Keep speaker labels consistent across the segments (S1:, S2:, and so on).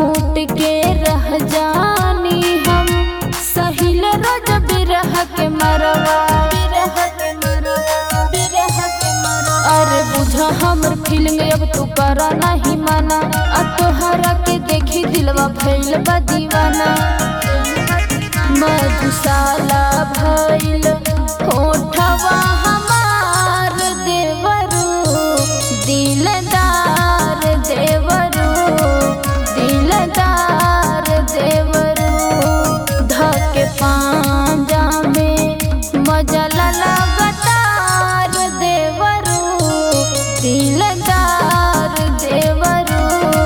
S1: घूट के रह जानी हम सहिल रोज बिरह के मरवा बिरह के मरवा बिरह के मरवा अरे बुझा हमर फीलिंग अब तू करा नहीं माना अब तोहरा के देखी दिलवा भइल बा दीवाना मधुशाला भइल होठवा हमार देवरू दिलदार देवरू दिलदार देवरू धके पांजा में मजा लगतार देवरू दिलदार देवरू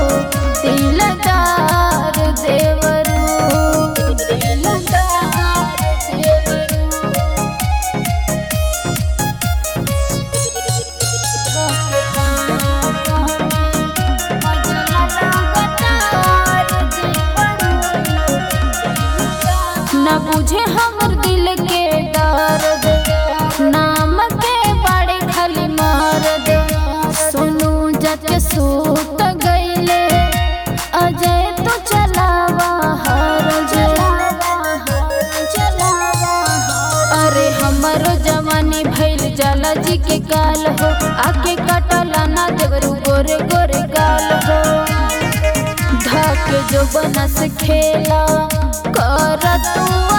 S1: दिलदार देवरू दिलदार देवरू न बुझे हमर दिल के दर्द नाम के बड़े खाली मार दे सोनू जत सूत गईले अजय तो चलावा हर अरे हमरो जवानी भइल जाला जी के काल हो आके कटला ना देवरू गोरे गोरे गाल हो धके जो बनस खेला कर तू